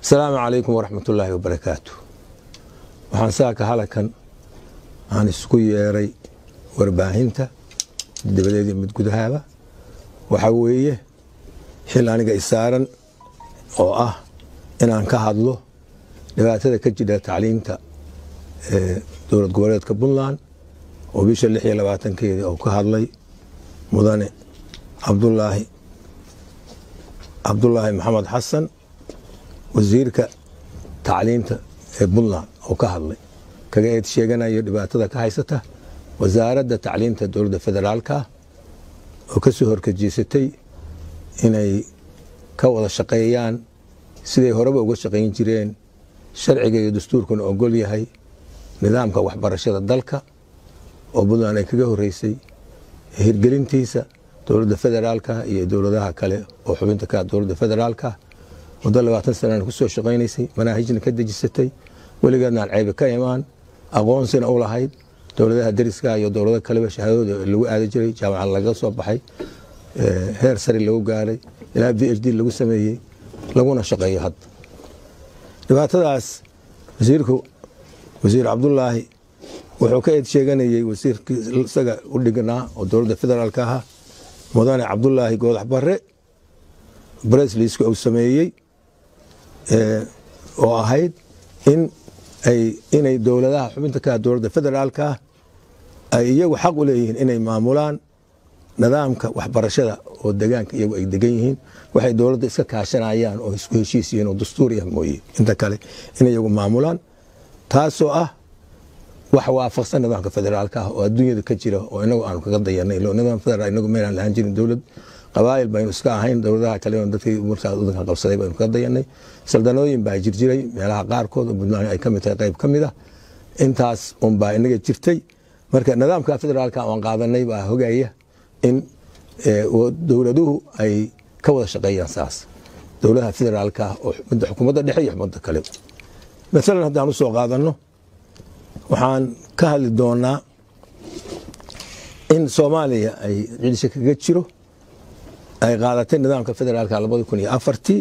asalaamu calaykum waraxmat ullaahi wabarakaatu waxaan saaka halakan aan isku yeeray warbaahinta dabadeed iyo mid gudahaaba waxaa weeye xil aniga isaaran oo ah inaan ka hadlo dhibaatada ka jira tacliinta dowlad goboleedka puntland oo bisha lix iyo labaatankeedii oo ka hadlay mudane cabdulaahi cabdulaahi maxamed xasan wasiirka tacliinta ee puntland oo ka hadlay kaga eed sheeganayo dhibaatada ka haysata wasaaradda tacliinta dowladda federaalka oo ka soo horkajiisatay inay ka wada shaqeeyaan siday horeba uga shaqayn jireen sharciga iyo dastuurkuna ogol yahay nidaamka waxbarashada dalka oo puntland ay kaga horeysay hirgelintiisa dowladda federaalka iyo dowladaha kale oo xubinta ka dowladda federaalka muddo labaatan sanana ku soo shaqaynaysay manaahijna ka dejisatay weligeedna aan ceybe ka imaan aqoonsina u lahayd dowladaha deriska iyo dowlado kaleba shahaadooda lagu aadi jiray jaamacad laga soo baxay heer sare lagu gaaray ilaa v h d lagu sameeyey laguna shaqeeyo hadda dhibaatadaas wasiirku wasiir cabdulaahi wuxuu ka eed sheeganayey wasiirkii isaga u dhignaa oo dowladda federaalka ahaa mudane cabdulaahi goodax bare bresliska uu sameeyey oo ahayd in inay dowladaha xubinta ka dowladda federaalka ay iyagu xaq u leeyihiin inay maamulaan nidaamka waxbarashada oo degaanka iyagu ay degan yihiin waxay dowladda iska kaashanayaan oo isku heshiis yihiin oo dastuuri ah mooye inta kale in iyagu maamulaan taasoo ah wax waafaqsan nidaamka federaalka ah oo adduunyada ka jira oo inagu aanu kaga dayanay nidaam federaal inagu meelaan lahaan jirin dowlad qabaayil baynu iska ahayn dowladaha kale dadkii markaas wadanka qabsaday baynu kaga dayanay saldanooyin baa jirjiray meelaha qaarkood oo puntland ay ka mid tahay qayb ka mid ah intaas unbaa inaga jirtay marka nidaamka federaalka aan qaadanay baa hogaya in dowladuhu ay ka wada shaqeeyaan saas dowladaha federaalka oo xukuumadda dhexe iyo xukuumadda kale maalan haddaan usoo qaadano waxaan ka hadli doonaa in soomaaliya ay cidisho kaga jiro ay qaadatay nidaamka federaalka labadi kun iyo afartii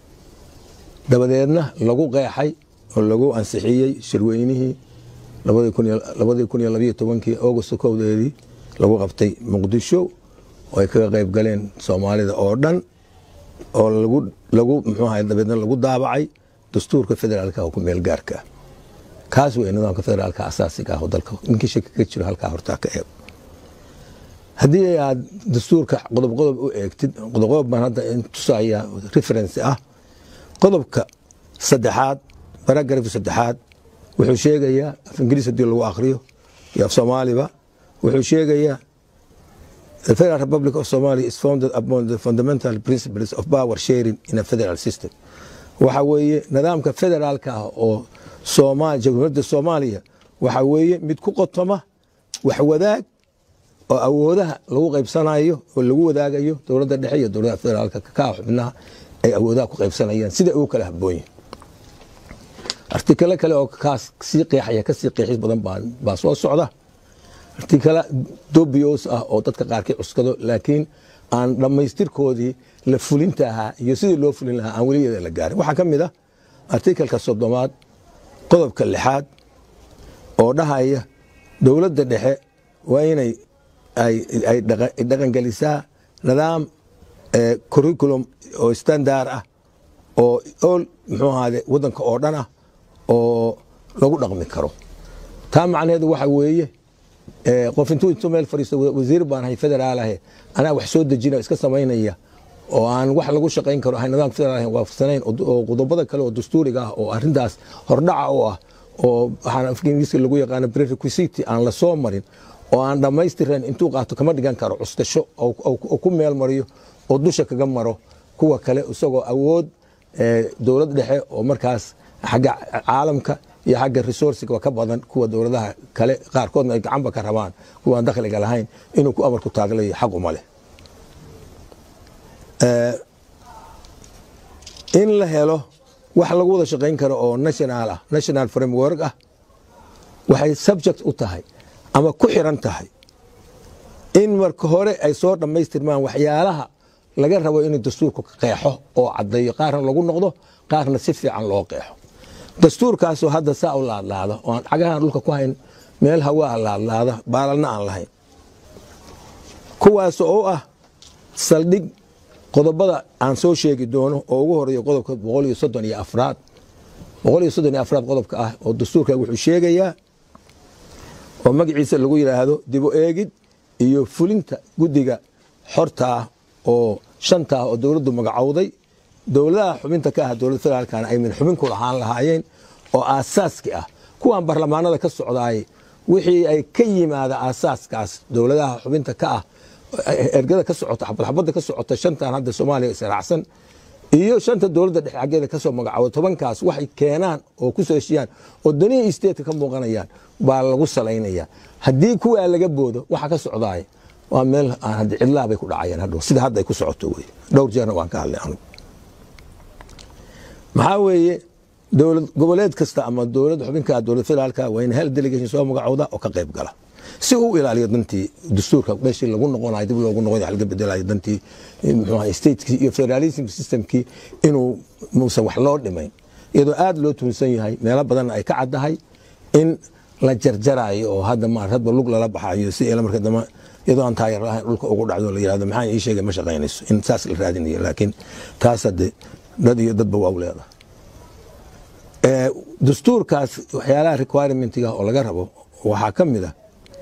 dabadeedna lagu qeexay oo lagu ansixiyey shirweynihii labadii kun iyo labayo tobankii august kowdeedii lagu qabtay muqdisho oo ay kaga qayb galeen soomaalida oo dhan oo lagu mxuaha dabeedna lagu daabacay dastuurka federaalka oo ku meel gaarka ah kaas wey nidaamka federaalka asaasiga ah oo dalka ninkii shaki ka jiro halkaa hortaa ka eego haddii aad dastuurka qodob qodob u eegtid qodob qodob baan hadda tusaya reference ah qodobka saddexaad baragrafka saddexaad wuxuu sheegayaa af ingiriis hadii lagu akriyo iyo af soomaaliba wuxuu sheegayaa The Federal Republic of Somalia is founded upon the fundamental principles of power sharing in a federal system. waxa weeye nidaamka federaalka ah oo jamhuuriyadda soomaaliya waxa weeye mid ku qotoma wax wadaag oo awoodaha lagu qaybsanayo oo lagu wadaagayo dowladda dhexe iyo dowladaha federaalka ka xubnaha ay awoodaha ku qaybsanayaan sida ugu kala habboonyihin artikalo kale oo kaas sii qeexaya kasii qeexis badan baa soo socda artikala dobios ah oo dadka qaarkii cuskado laakiin aan dhammaystirkoodii la fulinta ahaa iyo sidii loo fulin lahaa aan weligeeda la gaarin waxaa ka mid ah artikalka soddomaad qodobka lixaad oo dhahaya dowladda dhexe waa inay ay dhaqangelisaa nidaam curriculum oo standard ah oo ol muxuu ahaade waddanka oo dhan ah oo lagu dhaqmi karo taa macnaheedu waxa weeye qof intuu intuu meel fadhiisto wasiir baan ahay federaalahe anaa wax soo dejina iska samaynaya oo aan wax lagu shaqayn karo ahay nidaamka federaal waafaqsanayn oo qodobada kale oo dastuuriga ah oo arrintaas hordhaca u ah oo waxaan afka ingiriiska lagu yaqaano prerequisity aan la soo marin oo aan dhammaystiran intuu qaato kama dhigan karo custasho oo ku meel mariyo oo dusha kaga maro kuwa kale isagoo awood dowlad dhexe oo markaas xagga caalamka iyo xagga resourciga ka badan kuwa dowladaha kale qaarkoodna ay gacanba ka rabaan kuwaan dakhliga lahayn inuu ku amarku taaglayo xaq uma leh in la helo wax lagu wada shaqayn karo oo national ah national framework ah waxay subject u tahay ama ku xiran tahay in marka hore ay soo dhammaystirmaan waxyaalaha laga rabo inuu dastuurku qeexo oo caddeeyo qaarna lagu noqdo qaarna si fiican loo qeexo dastuurkaasoo hadda saa u laadlaada oo aan cagahan dhulka ku hayn meel hawaa laadlaada baalalna aan lahayn kuwaas oo ah saldhig qodobada aan soo sheegi doono oo ugu horeeya qodobka boqol iyo soddon iyo afraad boqol iyo soddon iyo afraad qodobka ah oo dastuurka wuxuu sheegayaa oo magaciisa lagu yidhaahdo dibu eegid iyo fulinta guddiga xorta ah oo shanta ah oo dowladdu magacowday dowladaha xubinta ka ah dowlad federaalkana ay min xubin ku lahaan lahaayeen oo aasaaski ah kuwan barlamaanada ka socdaay wixii ay ka yimaada aasaaskaas dowladaha xubinta ka ah ergada ka socota xabadxabadda ka socota shantan hadda soomaaliya israacsan iyo shanta dowladda dhexe xaggeeda kasoo magacooda tobankaas waxay keenaan oo ku soo heshiyaan oo danihii isteedka ka muuqanayaan baa lagu salaynaya haddii kuwaa laga boodo waxa ka socdaay waa meel aan hadda cidlaa bay ku dhacayaan hadhow sida hadda ay ku socoto wey dhowr jeerna waan ka hadlay anugu maxaa weeye dowlad goboleed kasta ama dowlad xubinka dowlad federaalka waa in hal delegation soo magacooda oo ka qayb gala si uu ilaaliyo dantii dastuurka meeshii lagu noqonayo dib loogu noqonayo laga bedelayo dantii muxuu ahay statekii iyo federalism systemkii inuu muusan wax loo dhimayn iyadoo aad loo tuunsan yahay meelo badanna ay ka caddahay in la jarjarayo oo hadda maar hadba lug lala baxayo si ila marka dambe iyadoo aan taayar lahayn dhulka ugu dhacdo la yirahdo maxaa ii sheegay ma shaqaynayso in saas la raadinayo laakiin taas hadde dad iyo dadba waa u leedahay dastuurkaas waxyaalaha requirementiga oo laga rabo waxaa ka mid a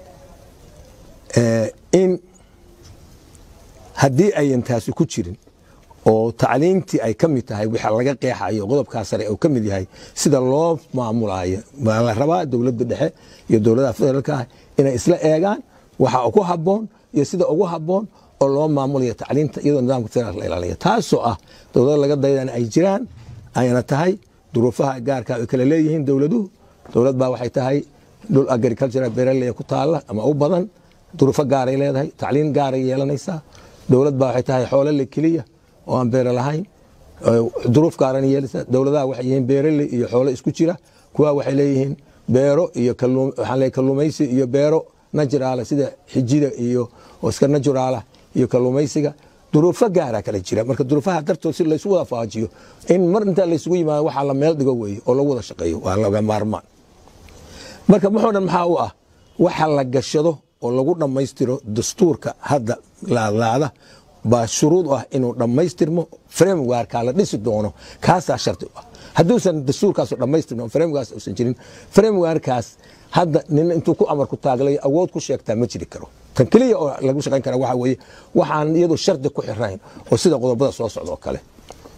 in haddii ayan taasi ku jirin oo tacliintii ay ka mid tahay waxa laga qeexayo qodobkaa sare uu ka mid yahay sida loo maamulayo baa la rabaa dowladda dhexe iyo dowladaha federaalka ah inay isla eegaan waxa ku habboon iyo sida ugu habboon oo loo maamulayo tacliinta iyadoo nidaamka federaalka la ilaaliya taasoo ah dowlada laga daydana ay jiraan ayna tahay duruufaha gaarka ay kala leeyihiin dowladuhu dowlad baa waxay tahay dhul agricultural beeraley ku taala ama u badan duruufo gaaray leedahay tacliin gaaray yeelanaysaa dowlad baa waxay tahay xoolo le keliya oo aan beero lahayn duruuf gaaran yeelaysaa dowladaha waxay yihiin beeraley iyo xoolo isku jira kuwa waxay leeyihiin beero iyo waxaan leeyahay kalluumaysi iyo beero najuraala sida xijida iyo oo iska najuraala iyo kalluumaysiga duruufo gaara kala jira marka duruufaha dartood si laysu wada faajiyo in mar intaa laysugu yimaado waxaa la meel dhigo weeye oo lagu wada shaqeeyo waa laga maarmaan marka muxuu dhan maxaa u ah waxa la gashado oo lagu dhammaystiro dastuurka hadda laadlaada baa shuruud u ah inuu dhammaystirmo framewarka la dhisi doono kaasaa shardi u ah hadduusan dastuurkaas dhammaystirmo framewarkaas uusan jirin framewarkaas hadda nin intuu ku amarku taaglayo awood ku sheegtaa ma jiri karo tan keliya oo lagu shaqayn kara waxa weeye waxaan iyadu shardi ku xirayn oo sida qodobada soo socda oo kale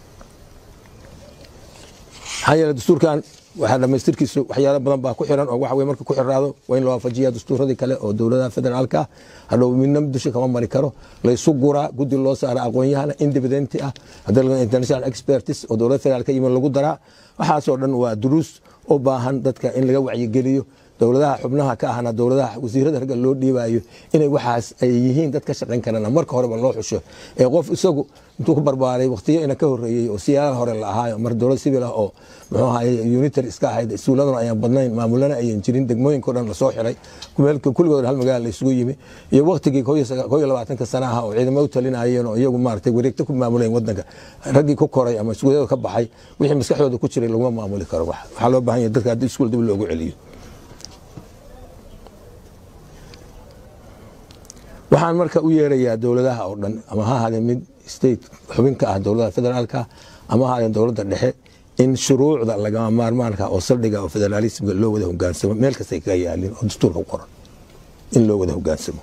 maxaa yeele dastuurkan waxaa dhamaystirkiisu waxyaalo badan baa ku xiran oo waxa weye marka ku xiraado waa in loo waafajiya dastuuradii kale oo dowladaha federaalka ah hadhow midna dusha kama mari karo laysu guraa guddi loo saara aqoon-yahana independenti ah haddii international expertis oo dowlada federaalka yimid lagu daraa waxaasoo dhan waa duruus u baahan dadka in laga wacyigeliyo dowladaha xubnaha ka ahna dowladaha wasiirada ragga loo dhiibayo inay waxaas ay yihiin dad ka shaqayn karana marka horeba loo xusho ee qof isagu intuu ku barbaaray waqtiyo ina ka horeeyey oo siyaalaha hore la ahaayo mar dowlad sibil ah oo muxuu ahaye unitary iska ahayd iskuuladuna ayaan badnayn maamulana ayan jirin degmooyinko dhan lasoo xiray kulligood hal magaala la isugu yimi iyo waqtigii koo iyo labaatanka sana ah oo ciidamo u talinayeen oo iyagu maaragtay wareegto ku maamuleen wadanka raggii ku koray ama iskuulyada ka baxay wixii maskaxdooda ku jiray laguma maamuli karo waxaa loo baahan yahay dadka haddii iskuul dib loogu celiyo waxaan marka u yeerayaa dowladaha oo dhan ama ha ahaadeen mid state xubinka ah dowladaha federaalka ama ha ahaadeen dowladda dhexe in shuruucda lagama maarmaanka oo saldhiga oo federaalismka loo wada hogaansamo meel kastay kaga yaalin oo dastuurka u qoran in loo wada hogaansamo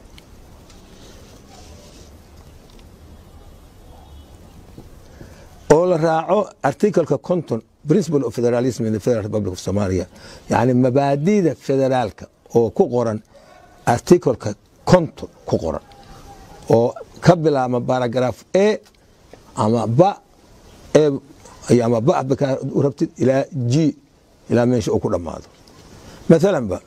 oo la raaco articleka conton principle of federalism in the federal republic of somalia yani mabaadida federaalka oo ku qoran articleka conton ku qoran oo ka bilaabma baragraf a ama ba ama ba bkaa u rabtid ilaa g ilaa meesha uu ku dhammaado maalan ba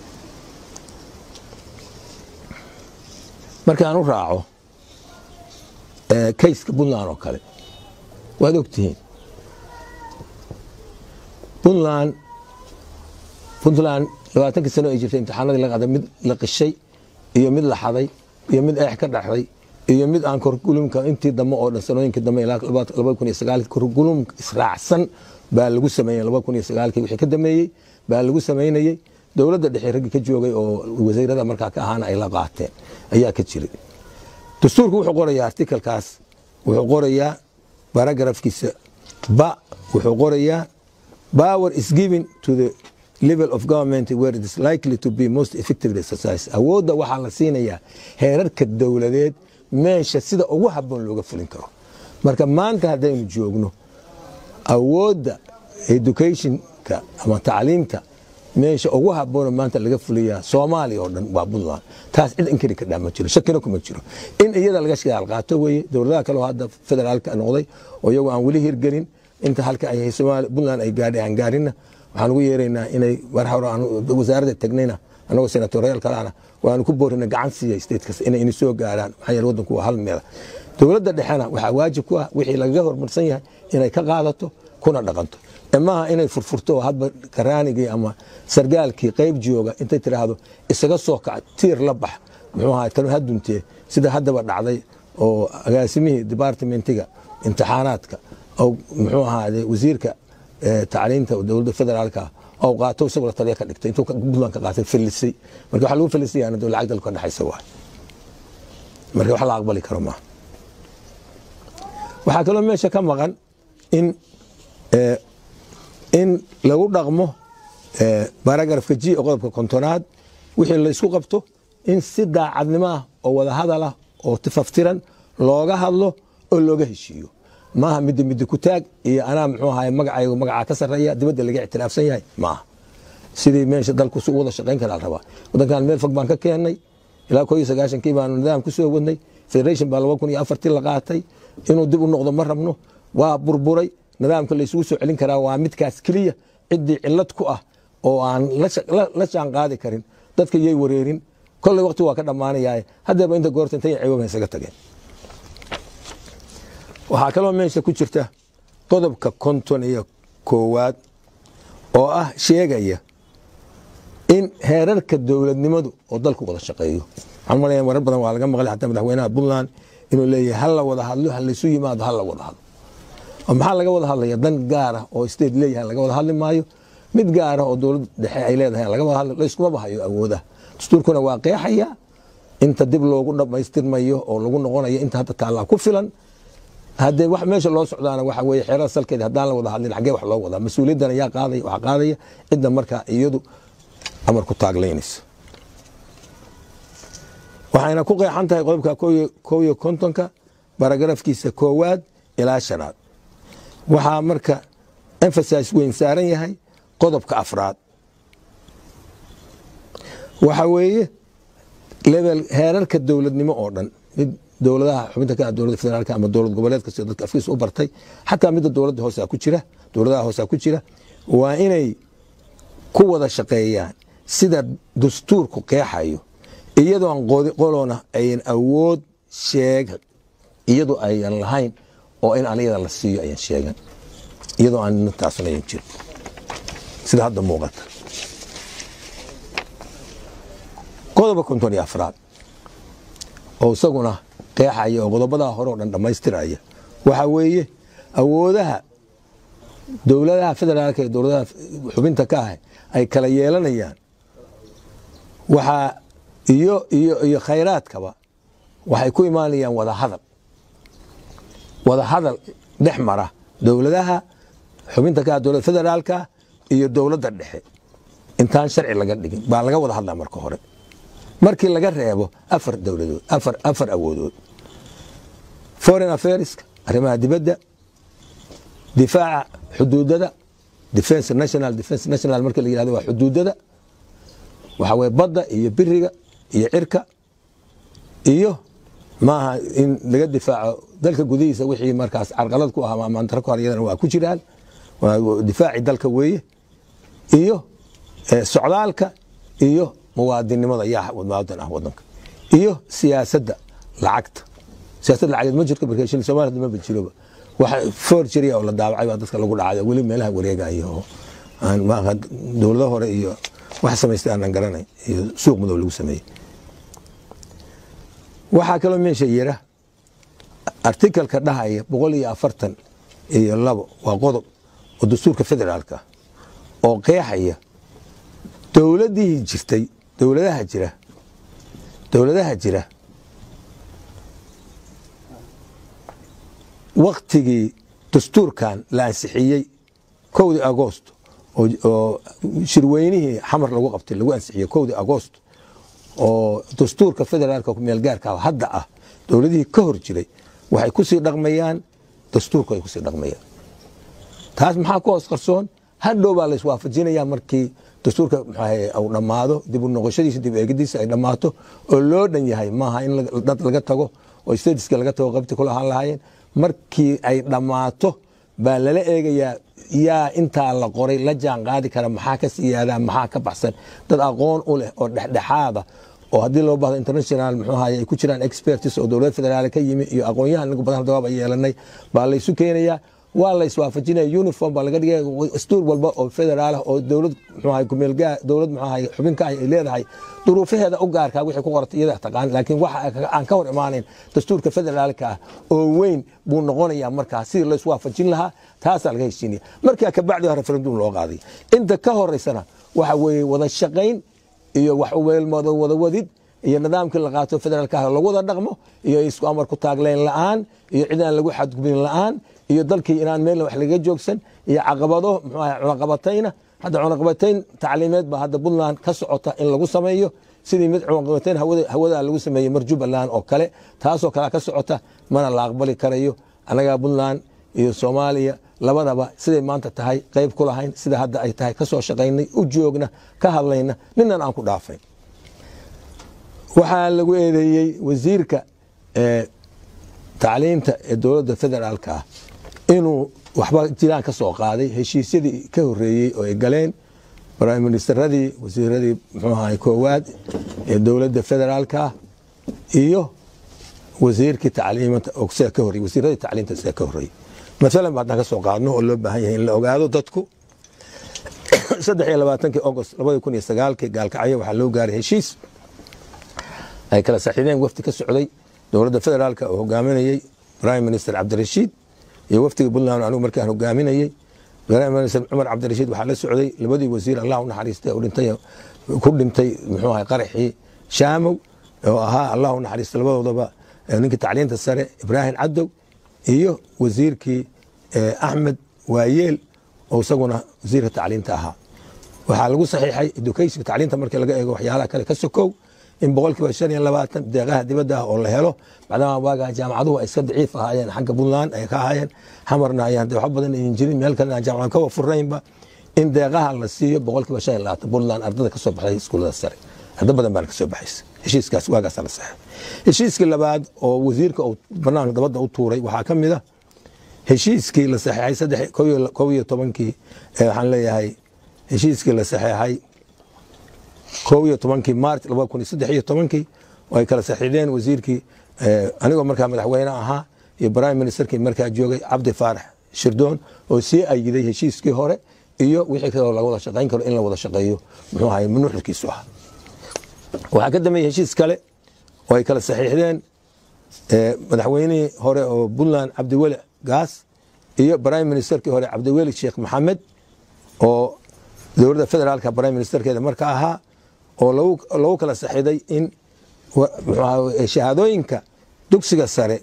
markaan u raaco kayska puntland oo kale waad ogtihiin puntland puntland labaatankii sano ay jirtay imtixaanadii la qaaday mid la qishay iyo mid la xaday iyo mid eex ka dhaxday iyo mid aan curriculumka intii dambe oo dhan sanooyinkii dambe ilaa laba kun iyo sagaalkii curriculum israacsan baa lagu sameeyey laba kun iyo sagaalkii wixii ka dameeyey baa lagu samaynayey dowladda dhexe raggii ka joogay oo wasiirada markaa ka ahaana ay la qaateen ayaa ka jiray dastuurku wuxuu qorayaa artikalkaas wuxuu qorayaa baragrafkiisa ba wuxuu qorayaa power is given to the level of government where it is likely to be most effectively exercised awoodda waxaa la siinayaa heerarka dowladeed meesha sida ugu habboon looga fulin karo marka maanta haddaynu joogno awoodda educationka ama tacliimta meesha ugu habboona maanta laga fuliyaa soomaaliya oo dhan waa puntland taas cid inkari ka dhaa ma jiro shakina kuma jiro in iyada laga shidaal qaato weeye dowladaha kaleo hadda federaalka noqday oo iyagu aan weli hirgelin inta halka ay puntland ay gaadhay aan gaarinna waxaan ugu yeeraynaa inay mar hore wasaaradda tagnayna anagoo senatoriyaal kaleana waanu ku boorina gacan siiya statekas inay ini soo gaaraan maxaa yeele waddanku waa hal meela dowladda dhexena waxaa waajib ku ah wixii lagaga horumarsan yahay inay ka qaadato kuna dhaqanto maaha inay furfurto oo hadba karaanigii ama sargaalkii qayb jooga intay tidhaahdo isaga soo kac tiir la bax muxuu ahaa tanu haduntee sida haddaba dhacday oo agaasimihii departmentiga imtixaanaadka oo muxuu ahaade wasiirka tacliinta dowladda federaalka oo qaato isagoo la taliya ka dhigtay intuu puntland ka qaatay fallisay marka waxa lagu fallisayana dowlad lacag dalka dhexaysa waay marka wax la aqbali karo maaha waxaa kaloo meesha ka maqan in in lagu dhaqmo baragrafka ji oo qodobka kontonaad wixii laysku qabto in si daacadnimo ah oo wada hadal ah oo tifaftiran looga hadlo oo looga heshiiyo maaha midda midda ku taag iyo anaa muxuu ahaay magacaygu magacaa ka sarreeya dibadda laga ictiraafsan yahay maaha sidii meesha dalku si u wada shaqayn karaa rabaa waddankan meel fog baan ka keennay ilaa koo iyo sagaashankii baanu nidaam ku soo wadnay federation baa laba kun iyo afartii la qaatay inuu dib u noqdo ma rabno waa burburay nidaamka laysugu soo celin karaa waa midkaas keliya ciddii cilad ku ah oo aan la jaan qaadi karin dadka yay wareerin kolley waqti waa ka dhammaanayaa haddeeba inta goorta intay ciwaba isaga tageen waxaa kaloo meesha ku jirta qodobka konton iyo koowaad oo ah sheegaya in heerarka dowladnimadu oo dalku wada shaqeeyo waxaan malaya marar badan waa laga maqlay xataa madaxweynaha puntland inuu leeyahay ha la wada hadlo ha laysu yimaado ha la wada hadlo maxaa laga wada hadlaya dan gaara oo state leeyahay laga wada hadli maayo mid gaara oo dowlad dhexe ay leedahay laga wada hadli layskuma bahayo awoodaha dastuurkuna waa qeexaya inta dib loogu dhammaystirmayo oo lagu noqonayo inta hadda taallaa ku filan haddee wax meesha loo socdaana waxa weeye xeerada salkeeda haddaan la wada hadlin xaggee wax loo wadaa mas-uuliyaddan ayaa qaadaya waxaa qaadaya cidda markaa iyadu amar ku taaglaynaysa waxayna ku qeexan tahay qodobka kow iyo kontonka baragrafkiisa koowaad ilaa shanaad waxaa marka emphasise weyn saaran yahay qodobka afraad waxa weeye level heerarka dowladnimo oo dhan mid dowladaha xubinta ka dowladda federaalka ama dowlad goboleedka sida dadka afkiisa u bartay xataa midda dowladda hoose ku jira dowladaha hoose ku jira waa inay ku wada shaqeeyaan sida dastuurku qeexayo iyadoo aan qolona ayan awood sheeg iyadoo ayan lahayn oo in aan iyada la siiyo ayan sheegan iyadoo aan taasna ayan jirin sida hadda muuqata qodoba konton iyo afraad oo isaguna qeexaya oo qodobadaa hore oo dhan dhammaystiraya waxaa weeye awoodaha dowladaha federaalka iyo dowladaha xubinta ka ah ay kala yeelanayaan waxaa iyo iyo iyo khayraadkaba waxay ku imaanayaan wada hadal wada hadal dhex mara dowladaha xubinta ka ah dowladda federaalka iyo dowladda dhexe intaan sharci laga dhigin baa laga wada hadlaa marka hore markii laga reebo afar dowladood afar afar awoodood foreign affairska arrimaha dibadda difaaca xuduudada defense national defense national marka la yihahdo waa xuduudada waxa weye badda iyo biriga iyo cirka iyo maaha in laga difaaco dalka gudihiisa wixii markaas carqalad ku ah ama amantaro ku haryadana waa ku jiraan waa difaaci dalka weeye iyo socdaalka iyo muwaadinimada yaa muwaadin ah wadanka iyo siyaasadda lacagta siyaasadda lacageed ma jirto marka shil Soomaaliya ma jiroba waxa forgery oo la daabacay baa dadka lagu dhacay weli meelaha wareegaya oo aan ma dowladaha hore iyo wax samaystay aan garanay iyo suuq madow lagu sameeyay waxaa kaloo meesha yira artikalka dhahaya boqol iyo afartan iyo labo waa qodob oo dastuurka federaalka oo qeexaya dowladihii jirtay dowladaha jira dowladaha jira waktigii dastuurkan la ansixiyey kowdii agoost oo shirweynihii xamar lagu qabtay lagu ansixiyey kowdii agoost oo dastuurka federaalka kumeelgaarka hadda ah dowladihii ka hor jiray waxay kusii dhaqmayaan dastuurku ay kusii dhaqmayaan taas maxaa ku hoos qarsoon hadhow baa laiswaafajinaya markii dastuurka u dhammaado dib u noqoshadiisa dib eegidiisa ay dhammaato oo loo dhan yahay maaha in dad laga tago oo stadiska laga tago qabti kula ahaan lahaayeen markii ay dhammaato baa lala eegayaa yaa intaa la qoray la jaan qaadi kara maxaa ka siyaadaa maxaa ka baxsan dad aqoon u leh oo dhexdhexaada oo haddii loo bahdo international muxuu ahaye ay ku jiraan expertis oo dowlad federaal ka yimi iyo aqoonyahan inagu badan dawaab ay yeelanay baa laysu keenayaa waa la iswaafajinaya uniform baa laga dhigaya dastuur walba oo federaalah oo dowlad muxuu ahaye kumeelgaa dowlad muxuu ahaye xubinka ay leedahay duruufaheeda u gaarkaa wixii ku qortay iyada taqaan laakiin waxa aan ka hor imaanayn dastuurka federaalka ah oo weyn buu noqonayaa markaa sidii la iswaafajin lahaa taasaa laga heshiinaya markaa kabacdi referendum loo qaaday inta ka horeysana waxa weeye wada shaqayn iyo wax wada wadid iyo nidaamkii la qaato federaalka ah lagu wada dhaqmo iyo isku amar ku taagleyn la'aan iyo cid aan lagu xadgubin la'aan iyo dalkii inaan meel wax laga joogsan iyo caqabado muxuu ahay cunaqabatayna hadda cunaqabatayn tacliimeed baa hadda puntland ka socota in lagu sameeyo sidii mid cunaqabatayn hawada lagu sameeyey mar jubbaland oo kale taasoo kale ka socota mana la aqbali karayo annagaa puntland iyo soomaaliya labadaba siday maanta tahay qayb ku lahayn sida hadda ay tahay ka soo shaqaynay u joogna ka hadlayna ninan aan ku dhaafayn waxaa lagu eedeeyey wasiirka tacliinta ee dowladda federaalka ah inuu waxba jiraan ka soo qaaday heshiisyadii ka horeeyey oo ay galeen prime ministeradii wasiiradii muxuu ahay koowaad ee dowladda federaalka ah iyo wasiirkii tacliimta oo sida ka horreyey wasiiradii tacliinta sida ka horreeyey maalan ba haddaan ka soo qaadno oo loo baahan yahay in la ogaado dadku saddex iyo labaatankii agost labadi kun iyo sagaalkii gaalkacyo waxaa loo gaaray heshiis ay kala saxiideen wafdi ka socday dowladda federaalka oo hogaaminayey prime minister cabdirashiid iyo wafdiga puntland anigu markaan hogaaminayey prime minister cumar cabdirashiid waxaa la socday labadii wasiir allah u naxariistay oo dhintay ku dhintay muxuu ahay qaraxii shaamow oo ahaa allah u naxariistay labadoodaba ninkii tacliinta sare ibraahim cadow iyo wasiirkii axmed waayeel oo isaguna wasiirka tacliinta ahaa waxaa lagu saxiixay education tacliinta markii laga eego waxyaalaha kale ka sokow in boqolkiiba shan iyo labaatan deeqaha dibadda ah oo la helo maadaama waagaa jaamacaduhu ay iska daciif ahaayeen xagga puntland ay ka ahaayeen xamarna ayaan waxba badan ayan jirin meel kalena jaamacad ka wafuraynba in deeqaha la siiyo boqolkiiba shan iyo labaatan puntland ardada ka soo baxday iskuullada sare arda badan baana ka soo baxaysa heshiiskaas waagaasa la saxay heshiiskii labaad oo wasiirka uu banaanka dabadda u tuuray waxaa ka mid a heshiiskii la saxeexay saddex kow iyo tobankii waxaan leeyahay heshiiskii la saxeexay kow iyo tobankii maarch labada kun iyo saddex iyo tobankii oo ay kala saxiixdeen wasiirkii anigoo markaa madaxweyne ahaa iyo prime ministerkii markaa joogay cabdi faarax shirdoon oo sii ayiday heshiiskii hore iyo wixii kaloo laga wada shaqayn karo in la wada shaqeeyo muxuu ahay nuxurkiisu ah waxaa ka dambeeyey heshiis kale oo ay kala saxiixdeen madaxweynihii hore oo puntland cabdiweli gaas iyo prime ministerkii hore cabdiweli sheekh maxamed oo dowladda federaalka prime ministerkeeda marka ahaa oo lagu kala saxiiday in shahaadooyinka dugsiga sare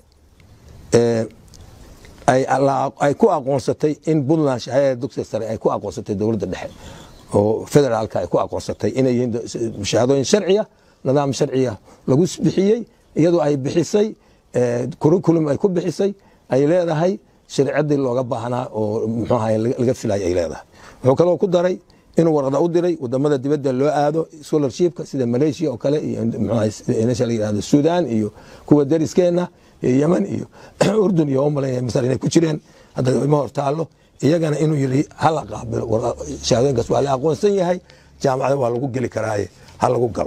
ay ku aqoonsatay in puntland shahaadada dugsiga sare ay ku aqoonsatay dowladda dhexe oo federaalka ay ku aqoonsatay inay yihiin shahaadooyin sharciya nidaam sharciya lagu bixiyey iyadoo ay bixisay curriculum ay ku bixisay ay leedahay sharciyadii looga baahnaa oo muxuu ahay laga filay ay leedahay wuxuu kaloo ku daray inuu warqada u diray wadamada dibadda loo aado scholarshipka sida malaysia oo kale iyo meesha la yidhahdo sudan iyo kuwa dariskeena iyo yemen iyo urdun iyo umalay masar inay ku jireen hadda ima hor taallo iyagana inuu yidhi hala qaabilo shahaadooyinkaas waa la aqoonsan yahay jaamacada waa lagu geli karaaye ha lagu galo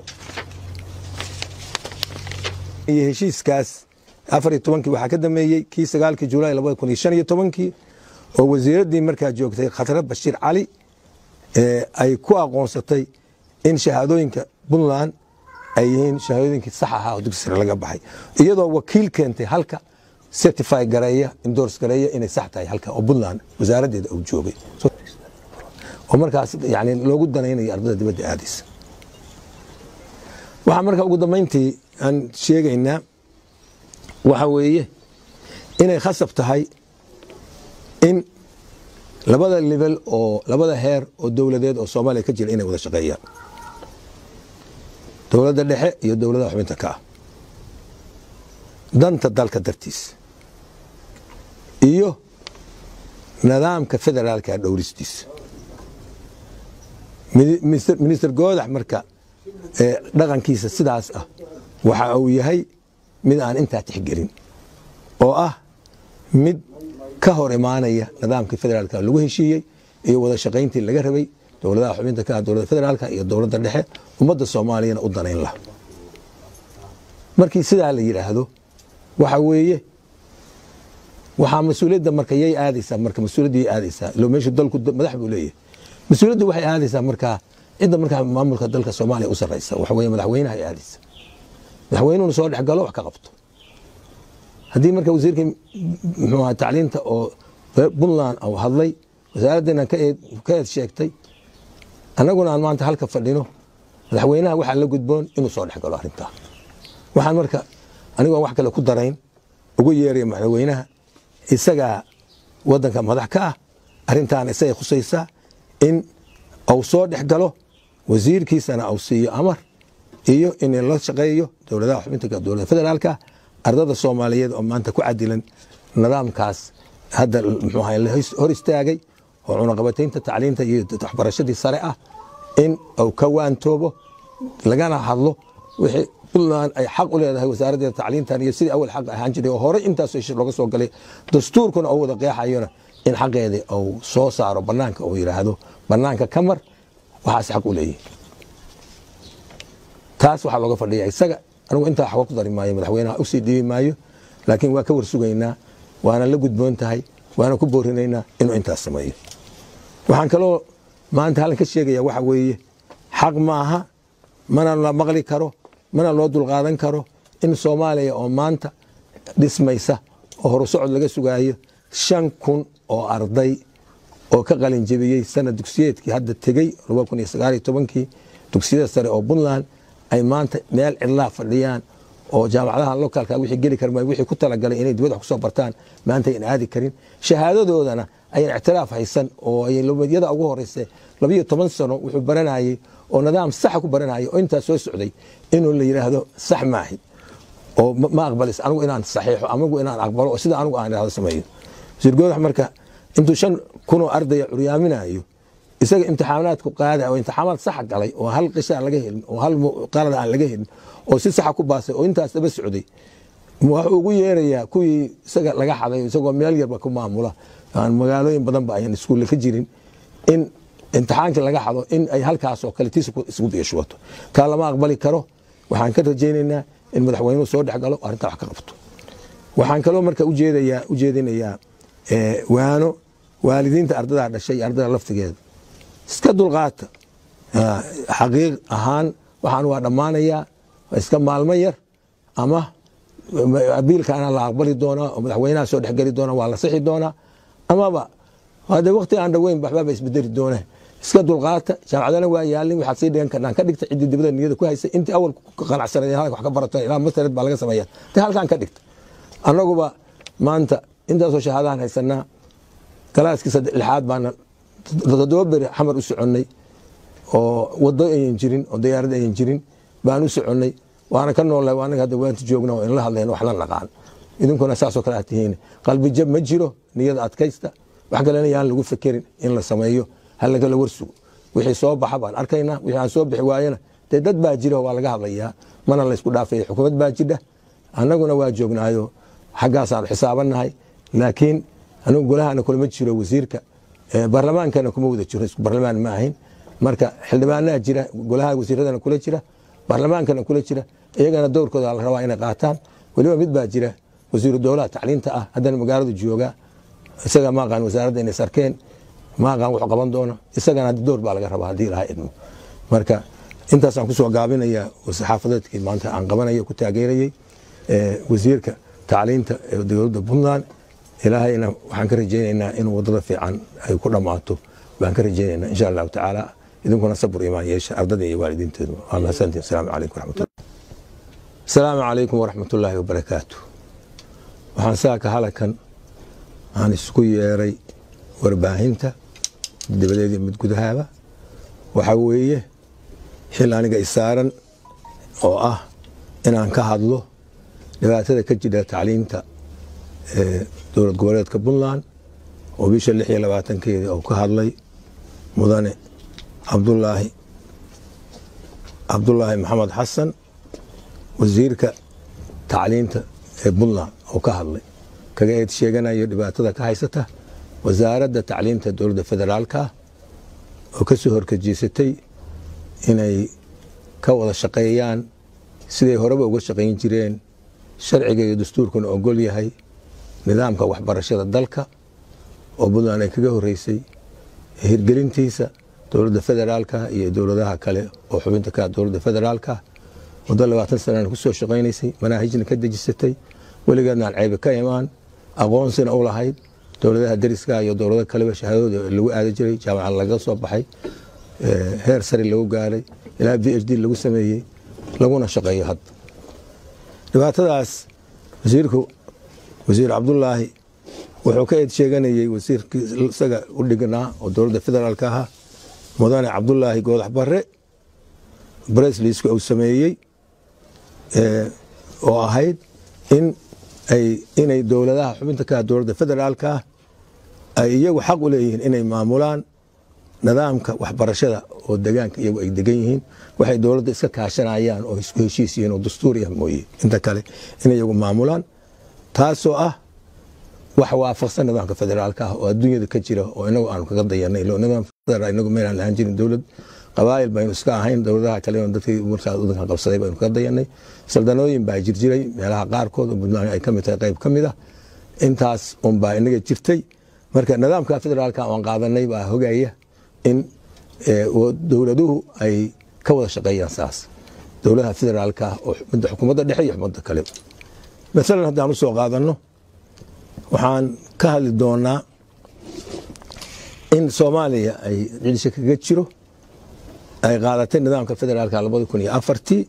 iyo heshiiskaas afar iyo tobankii waxaa ka dameeyey kii sagaalkii julaay labada kun iyo shan iyo tobankii oo wasiiraddii markaa joogtay khatre bashiir cali ay ku aqoonsatay in shahaadooyinka puntland ay yihiin shahaadooyinkii sax ahaa oo dugsi sare laga baxay iyadoo wakiil keentay halka certify gareeya endorse gareeya inay sax tahay halka oo puntland wasaaraddeeda uu joogay oo markaas yani loogu danaynayo ardada dibadda aadaysa waxaa marka ugu dambayntii aan sheegaynaa waxa weeye inay khasab tahay in labada level oo labada heer oo dowladeed oo soomaaliya ka jira inay wada shaqeeyaan dowladda dhexe iyo dowladaha xubinta ka ah danta dalka dartiis iyo nidaamka federaalka dhowristiisa minister goodax marka dhaqankiisa sidaas ah waxa uu yahay mid aan intaa tixgelin oo ah mid ka hor imaanaya nidaamkii federaalka lagu heshiiyey iyo wada shaqayntii laga rabay dowladaha xubinta ka ah dowladda federaalka iyo dowladda dhexe ummadda soomaaliyana u danayn laha markii sidaa la yidhaahdo waxa weeye waxaa mas-uuliyadda marka yay aadaysaa marka mas-uuliyadda yay aadaysaa ilo meeshu dalku madax buu leeyahay mas-uuliyaddu waxay aadaysaa markaa cidda markaa maamulka dalka soomaaliya u sarraysa waxa weeye madaxweynaha ay aadaysa madaxweynuhuna soo dhex galo wax ka qabto haddii marka wasiirkii muxuu ahaa tacliinta oo puntland uu hadlay wasaaraddeena ka eed sheegtay annaguna aan maanta halka fadhino madaxweynaha waxaa la gudboon inuu soo dhex galo arrintaa waxaan marka anigoon wax kale ku darayn ugu yeeraya madaxweynaha isagaa waddanka madax ka ah arrintaana isagay khusaysaa in uu soo dhex galo wasiirkiisana uu siiyo amar iyo in la shaqeeyo dowladaha xubinta dowladda federaalka ardada soomaaliyeed oo maanta ku cadilan nidaamkaas hadda muxuu ahay la hor istaagay oo cunaqabataynta tacliinta iyo waxbarashadii sare ah in uu ka waantoobo lagana hadlo wixii puntland ay xaq u leedahay wasaaraddeeda tacliintan iyo sidii awal xaq ahaan jiray oo horey intaas looga soo galay dastuurkuna uu wada qeexayona in xaqeedii uu soo saaro banaanka uu yidhaahdo banaanka ka mar waxaas xaq u leeyihi taas waxaa looga fadhiya isaga anigu intaa waxba ku dari maayo madaxweynaha usii dhiibi maayo laakiin waa ka warsugaynaa waana la gudboon tahay waana ku boorinaynaa inuu intaas sameeyo waxaan kaloo maanta halkan ka sheegaya waxa weeye xaq maaha mana la maqli karo mana loo dulqaadan karo in soomaaliya oo maanta dhismaysa oo horusocod laga sugaayo shan kun oo arday oo ka qalin jebiyey sanad dugsiyeedkii hadda tegey kii dugsiyada sare oo puntland ay maanta meel cidlaa fadhiyaan oo jaamacadaha lokaalka wixii geli karma wixii ku talagalay inay dibadda wax kusoo bartaan maanta ayn aadi karin shahaadadoodana ayan ictiraaf haysan oo ay lumiyada ugu horeysa labiyo toban sano wuxuu baranayey oo nidaam saxa ku baranayay oo intaas soo socday inuu la yidhaahdo sax maahi oo ma aqbalis anigu inaan saxiixo amigu inaan aqbalo oo sida anigu aan idhahdo sameeyo wasiir goodax marka intuu shan kunoo ardaya curyaaminayo isaga imtixaanaadku qaada oo imtixaanaad saxa galay oo hal qisha aan laga helin oo hal qalad aan laga helin oo si saxa ku baasay oo intaas daba socday wuxuu ugu yeerayaa kuwii isaga laga xaday isagoo meel yarba ku maamula aan magaalooyin badan ba ayan iskuulle ka jirin in imtixaankii laga xado in ay halkaasoo kale tiis isgu biishuwato taa lama aqbali karo waxaan ka rajaynaynaa in madaxweynuhu soo dhex galo arrintaa wax ka qabto waxaan kaloo marka ujeedayaa ujeedinayaa waano waalidiinta ardadaa dhashay iyo ardada laftigeeda iska dulqaata xaqiiq ahaan waxaan waa dhammaanayaa iska maalmo yar ama abiilkaana la aqbali doonaa oo madaxweynaha soo dhexgeli doona waa la sixi doonaa amaba hade wakti aan dhaweyn waxbaaba isbedeli doona iska dulqaata jaamacadana waa yaalin waxaad sii dhigan karnaan ka dhigta ciddii dibada niyada ku haysay intii awal ku qanacsanay halka wax ka barato ilaa mastered baa laga sameeya te halkaan ka dhigta annaguba maanta intaasoo shahaadahan haysanaa galaaskii lixaad baana toddoba beri xamar u soconnay oo wado ayan jirin oo diyaarad ayan jirin baan u soconnay waana ka noolnahay anaga hadda waanta joogna oo inla hadlayn wax la naqaan idinkuna saasoo kale aad tihiin qalbi jab ma jiro niyada adkaysta wax kalena yaan lagu fekerin in la sameeyo halagala warsugo wixii soo baxa baan arkaynaa wixii aan soo bixi waayana dee dad baa jira waa laga hadlayaa mana laysku dhaafaya xukuumad baa jidha annaguna waa joognaayo xaggaasaan xisaabannahay laakiin anigu golahana kulama jiro wasiirka baarlamaankana kuma wada jiro isku baarlamaan ma ahayn marka xildhibaanaha jira golaha wasiiradana kula jira baarlamaankana kula jira iyagana dowrkooda la rabaa inay qaataan weliba mid baa jira wasiiru dowlaha tacliinta ah haddana magaaladu jooga isaga ma aqaan wasaaradda inay sarkeen ma aqaan wuxuu qaban doono isagana dowr baa laga rabaa haddii lahaa idmo marka intaasaan kusoo gaabinaya saxaafadeedkii maanta aan qabanaya ku taageerayey wasiirka tacliinta ee dowladda puntland ilaahayna waxaan ka rajaynaynaa in wadada fiican ay ku dhammaato baan ka rajaynaynaa insha allahu tacaala idinkuna sabur imaan yeesha ardada iyo waalidiinteedu waa mahadsantiin asalaamu calaykum waraxmatullah asalaamu calaykum waraxmatullaahi wabarakaatu waxaan saaka halakan aan isku yeeray warbaahinta dabadeedii mid gudahaaba waxaa weeye xil aniga isaaran oo ah inaan ka hadlo dhibaatada ka jira tacliinta dowlad goboleedka puntland oo bisha lix iyo labaatankeedii oo ka hadlay mudane cabdulaahi cabdulaahi maxamed xasan wasiirka tacliinta ee puntland oo ka hadlay kaga eed sheeganayo dhibaatada ka haysata wasaaradda tacliinta dowladda federaalka oo ka soo horkajiisatay inay ka wada shaqeeyaan siday horeba uga shaqayn jireen sharciga iyo dastuurkuna ogol yahay nidaamka waxbarashada dalka oo puntland ay kaga horeysay hirgelintiisa dowladda federaalka iyo dowladaha kale oo xubinta ka dowladda federaalka muddo labaatan sanana kusoo shaqaynaysay manaahijna ka dejisatay weligeedna aan ceebe ka imaan aqoonsina u lahayd dowladaha deriska iyo dowlado kaleba shahaadadooda lagu aadi jiray jaamacad laga soo baxay heer sare lagu gaaray ilaa v h d lagu sameeyey laguna shaqeeyo hadda dhibaatadaas wasiirku wasiir cabdulaahi wuxuu ka eed sheeganayey wasiirkii isaga u dhignaa oo dowladda federaalka ahaa mudane cabdulaahi goodax bare bresliska uu sameeyey oo ahayd in ay inay dowladaha xubinta ka dowladda federaalka ah ay iyagu xaq u leeyihiin inay maamulaan nidaamka waxbarashada oo degaanka iyagu ay degan yihiin waxay dowladda iska kaashanayaan oo isku heshiis yihiin oo dastuuriya mooye inta kale in iyagu maamulaan taasoo ah wax waafaqsan nidaamka federaalka ah oo adduunyada ka jira oo inagu aanu kaga dayanay nidaamka federal inagu meelaan lahaan jirin dowlad qabaayil baynu iska ahayn dowladaha kale dadkii markaas wadankan qabsaday baynu kaga dayanay saldanooyin baa jirjiray meelaha qaarkood oo puntland ay ka mid tahay qayb ka mid ah intaas unbaa inaga jirtay marka nidaamka federaalka aan qaadanay baa hogaya in dowladuhu ay ka wada shaqeeyaan saas dowladaha federaalka oo xukuumadda dhexe iyo xukuumadda kale maalan haddaan usoo qaadanno waxaan ka hadli doonaa in soomaaliya ay cidisha kaga jiro ay qaadatay nidaamka federaalka labadi kun iyo afartii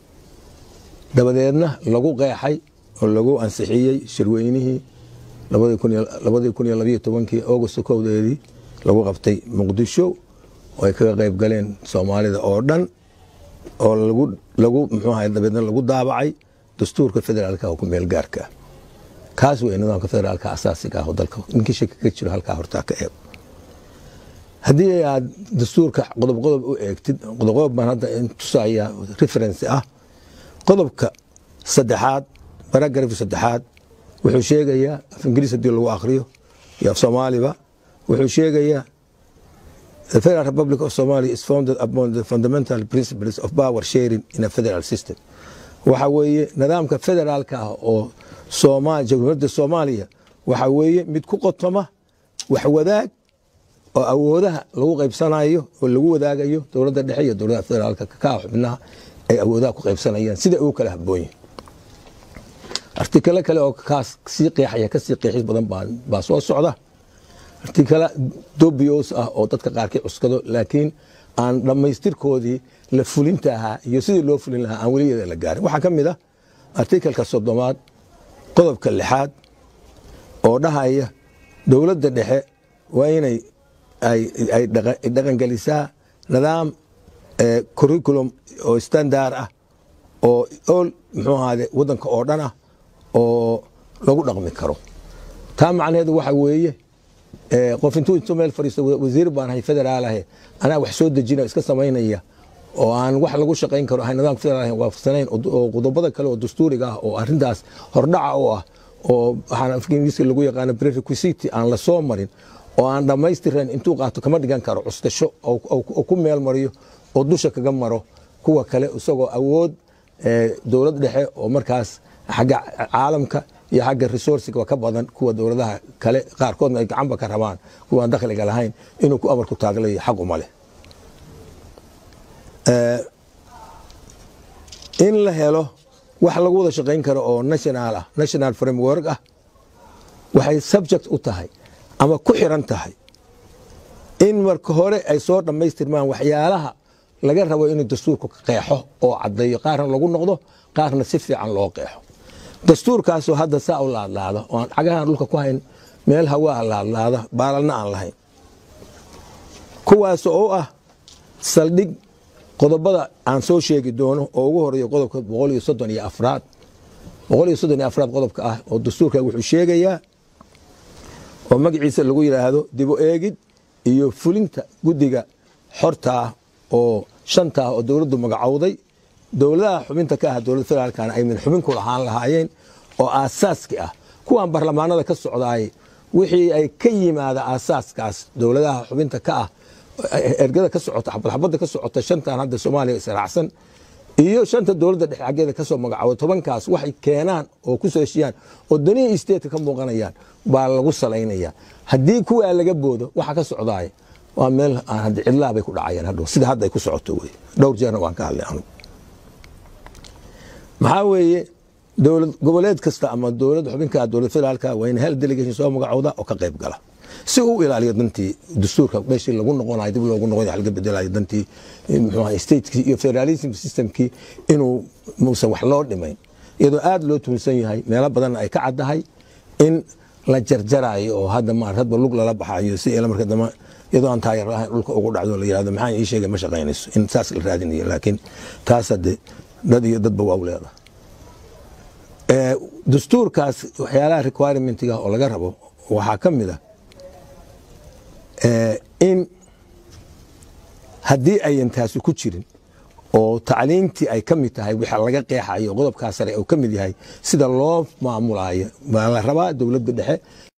dabadeedna lagu qeexay oo lagu ansixiyey shirweynihii labadii kun iyo labayo tobankii august kowdeedii lagu qabtay muqdisho oo ay kaga qayb galeen soomaalida oo dhan oo lagu mxuaha dabeedna lagu daabacay dastuurka federaalka oo ku meel gaarka ah kaas wey nidaamka federaalka asaasiga ah oo dalka ninkii shaki ka jiro halkaa hortaa ka eeg haddii aad dastuurka qodob qodob u eegtid qodob qodob baan hadda tusaya reference ah qodobka saddexaad baragrafka saddexaad wuxuu sheegayaa af ingiriis hadii lagu akriyo iyo af soomaaliba wuxuu sheegayaa The Federal Republic of Somalia is founded upon the fundamental principles of power sharing in a federal system. waxa weeye nidaamka federaalka ah oo jamhuuriyadda soomaaliya waxa weeye mid ku qotoma wax wadaag oo awoodaha lagu qaybsanayo oo lagu wadaagayo dowladda dhexe iyo dowladaha federaalka ka xubnaha ay awoodaha ku qaybsanayaan sida ugu kala habboon yihin artikalo kale oo kaas sii qeexaya kasii qeexis badan baa soo socda artikala dobios ah oo dadka qaarkii cuskado laakiin aan dhammaystirkoodii la fulinta ahaa iyo sidii loo fulin lahaa aan weligeeda la gaarin waxaa ka mid ah artikalka soddomaad qodobka lixaad oo dhahaya dowladda dhexe waa inay ay dhaqangelisaa nidaam curriculum oo standard ah oo ol muxuu ahaade waddanka oo dhan ah oo lagu dhaqmi karo taa macnaheedu waxa weeye qof intuu intuu meel fadhiisto wasiir baan ahay federaalahe anaa wax soo dejina iska samaynaya oo aan wax lagu shaqayn karo ahay nidaamka federaal waafaqsanayn oo qodobada kale oo dastuuriga ah oo arrintaas hordhaca u ah oo waxaan afka ingiriiska lagu yaqaano prerequisity aan la soo marin oo aan dhammaystirayn intuu qaato kama dhigan karo custasho oo ku meel mariyo oo dusha kaga maro kuwa kale isagoo awood dowlad dhexe oo markaas xagga caalamka iyo xagga resourciga ka badan kuwa dowladaha kale qaarkoodna ay gacanba ka rabaan kuwaan dakhliga lahayn inuu ku amarku taaglayo xaq uma leh in la helo wax lagu wada shaqayn karo oo national ah national framework ah waxay subject u tahay ama ku xiran tahay in marka hore ay soo dhammaystirmaan waxyaalaha laga rabo inuu dastuurku qeexo oo caddeeyo qaarna lagu noqdo qaarna si fiican loo qeexo dastuurkaasoo hadda saa u laadlaada oo aan cagahan dhulka ku hayn meel hawaa laadlaada baalalna aan lahayn kuwaas oo ah saldhig qodobada aan soo sheegi doono oo ugu horeeyo qodobka boqol iyo soddon iyo afraad boqol iyo soddon iyo afraad qodobka ah oo dastuurka wuxuu sheegayaa oo magaciisa lagu yidhaahdo dibu eegid iyo fulinta guddiga xorta ah oo shanta ah oo dowladdu magacowday dowladaha xubinta ka ah dowladda federaalkana ay min xubin ku lahaan lahaayeen oo aasaaski ah kuwan barlamaanada ka socdaay wixii ay ka yimaada aasaaskaas dowladaha xubinta ka ah ergada ka socota xabadxabadda ka socota shantan hadda soomaaliya israacsan iyo shanta dowladda dhexe xaggeeda kasoo magacooda tobankaas waxay keenaan oo ku soo heshiyaan oo danihii isteedka ka muuqanayaan baa lagu salaynaya haddii kuwaa laga boodo waxa ka socdaay waa meel cidlaa bay ku dhacayeen hadhow sida hadda ay ku socoto wey dhowr jeerna waan ka hadlay anugu maxaa weeye dowlad goboleed kasta ama dowlad xubinka dowlad federaalka waa in hal delegation soo magacooda oo ka qayb gala si uu ilaaliyo dantii dastuurka meeshii lagu noqonayo dib loogu noqonayo laga bedelayo dantii muxuu statekii iyo federalism systemkii inuu muusan wax loo dhimayn iyadoo aad loo tuunsan yahay meelo badanna ay ka caddahay in la jarjarayo oo hadda maar hadba lug lala baxayo si ila marka dambe iyadoo aan taayar lahayn dhulka ugu dhacdo la yirahdo maxaan ii sheegay ma shaqaynayso in saas la raadinayo laakiin taas hadde dad iyo dadba waa u leedahay dastuurkaas waxyaalaha requirementiga oo laga rabo waxaa ka mid a in haddii ayan taasi ku jirin oo tacliintii ay ka mid tahay waxa laga qeexayo qodobkaa sare uu ka mid yahay sida loo maamulayo baa la rabaa dowladda dhexe